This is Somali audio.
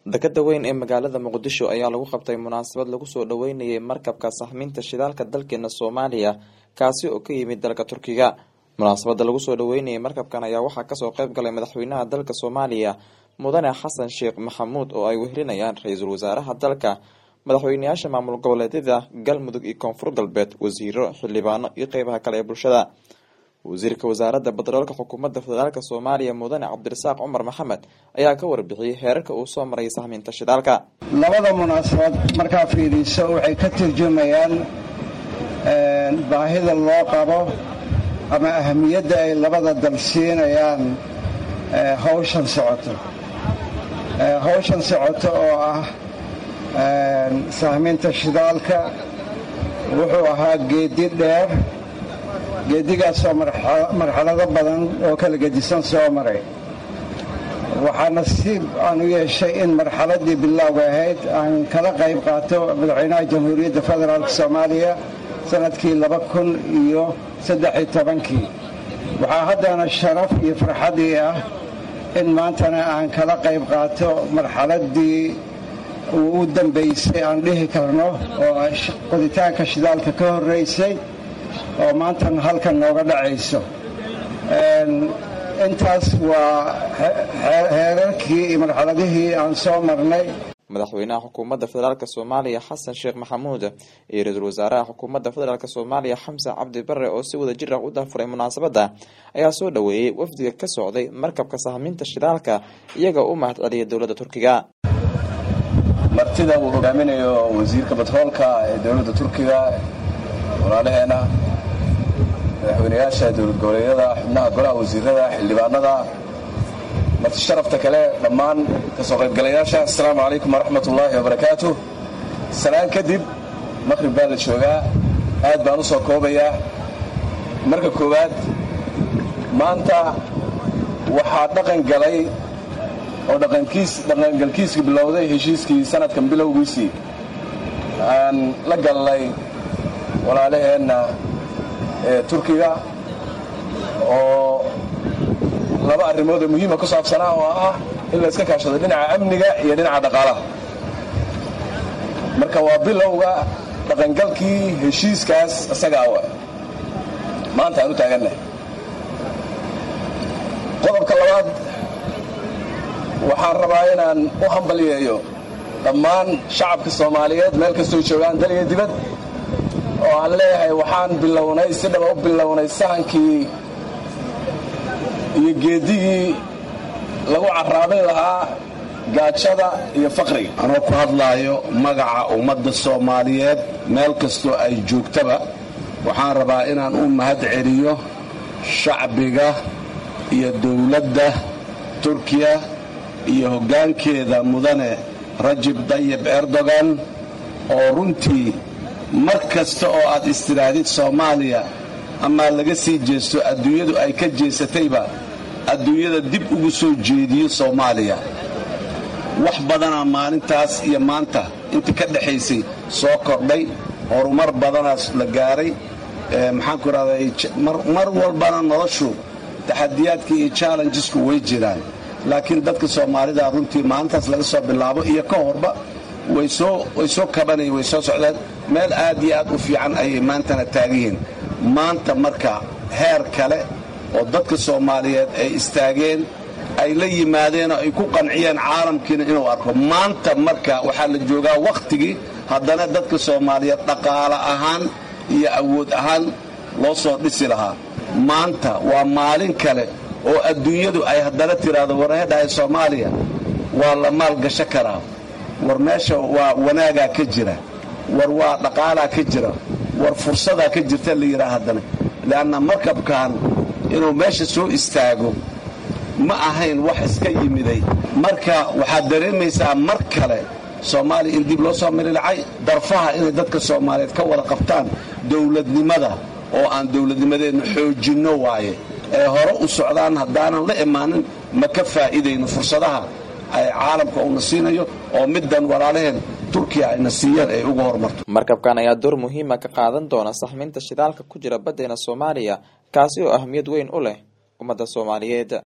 dekada weyn ee magaalada muqdisho ayaa lagu qabtay munaasabad lagu soo dhaweynayay markabka saxminta shidaalka dalkeena soomaaliya kaasi oo ka yimid dalka turkiga munaasabada lagu soo dhaweynayay markabkan ayaa waxaa kasoo qeyb galay madaxweynaha dalka soomaaliya mudane xasan sheekh maxamuud oo ay wehelinayaan ra-iisul wasaaraha dalka madaxweyneyaasha maamul goboleedyada galmudug iyo koonfur galbeed wasiiro xildhibaano iyo qeybaha kale ee bulshada wasiirka wasaaradda batroolka xukuumadda federaalk soomaaliya mudane cabdirasaaq cumar maxamed ayaa ka warbixiyey heerarka uu soo maray sahminta shidaalka labada munaasabad markaa fiiriso waxay ka turjumayaan baahida loo qabo ama ahamiyadda ay labada dal siinayaan hawshan socoto hawshan socoto oo ah sahminta shidaalka wuxuu ahaa geedi dheer geedigaasoo marxalado badan oo kala gedisan soo maray waxaa nasiib aan u yeeshay in marxaladii bilowga ahayd aan kala qayb qaato madaxweynaha jamhuuriyadda federaalk soomaaliya sanadkii laba kun iyo saddexiyo tobankii waxaa haddana sharaf iyo farxadii ah in maantana aan kala qayb qaato marxaladii uu u dambaysay aan dhihi karno oo qoditaanka shidaalka ka horraysay oo maantan halkan nooga dhacayso intaas waa heerarkii iyo marxaladihii aan soo marnay madaxweynaha xukuumadda federaalk soomaaliya xasan sheekh maxamuud iyo ra-iisul wasaaraha xukuumadda federaalk soomaaliya xamse cabdi bare oo si wada jir ah u dafuray munaasabadda ayaa soo dhaweeyey wafdiga ka socday markabka sahminta shidaalka iyaga u mahad celiyay dowladda turkiga martida uu hogaaminayo wasiirka batroolka ee dowladda turkiga walaalaheena madaxweyneyaasha dowlad goboleedyada xubnaha golaha wasiirada xildhibaanada marti sharafta kale dhammaan kasoo qaybgalayaasha assalaamu calaykum waraxmat ullaahi wabarakaatu salaan kadib maqhrib baa la joogaa aad baan u soo koobayaa marka koowaad maanta waxaa dhaqan galay oo dhaqangalkiiskii bilowday heshiiskii sanadkan bilowgiisii aan la gallay walaalaheenna ee turkiga oo laba arrimood oo muhiima ku saabsanaa oo ah in la iska kaashado dhinaca amniga iyo dhinaca dhaqaalaha marka waa bilowga dhaqangalkii heshiiskaas isaga awa maanta aan u taagannahay qodobka labaad waxaan rabaa inaan u hambalyeeyo dhammaan shacabka soomaaliyeed meel kastoo joogaan dal iyo dibad oo aan leeyahay waxaan bilownay si dhaba u bilownay sahankii iyo geedigii lagu carraabin lahaa gaajada iyo faqriga anoo ku hadlaayo magaca ummadda soomaaliyeed meel kastoo ay joogtaba waxaan rabaa inaan u mahad celiyo shacbiga iyo dowladda turkiya iyo hoggaankeeda mudane rajib dayib erdogan oo runtii mar kasta oo aad istidhaahdid soomaaliya amaa laga sii jeesto adduunyadu ay ka jeesatayba adduunyada dib ugu soo jeediyo soomaaliya wax badanaa maalintaas iyo maanta intii ka dhexaysay soo kordhay horumar badanaas la gaaray maxaanku idhahday mar walbana noloshu taxadiyaadka iyo challengesku way jiraan laakiin dadka soomaalida runtii maalintaas laga soo bilaabo iyo ka horba way soo kabanayeen way soo socdeen meel aad iyo aad u fiican ayay maantana taaganyihiin maanta marka heer kale oo dadka soomaaliyeed ay istaageen ay la yimaadeen oo ay ku qanciyeen caalamkiina inuu arko maanta marka waxaa la joogaa wakhtigii haddana dadka soomaaliyeed dhaqaale ahaan iyo awood ahaan loo soo dhisi lahaa maanta waa maalin kale oo adduunyadu ay haddana tiraahdo warhedhahay soomaaliya waa la maalgasho karaa war meesha waa wanaagaa ka jira war waa dhaqaalaa ka jira war fursadaa ka jirta la yidhaha haddana leanna markabkan inuu meesha soo istaago ma ahayn wax iska yimiday marka waxaad dareemaysaa mar kale soomaaliya in dib loo soo mirilacay darfaha inay dadka soomaaliyeed ka wada qabtaan dowladnimada oo aan dowladnimadeenna xoojinno waaye ee hore u socdaan haddaanan la imaanin ma ka faa'iidayno fursadaha ay caalamka uuna siinayo oo middan walaalaheen turkiya ayna siiyeen ay uga horumarto markabkan ayaa door muhiima ka qaadan doona saxminta shidaalka ku jira baddeena soomaaliya kaasi oo ahmiyad weyn u leh ummadda soomaaliyeed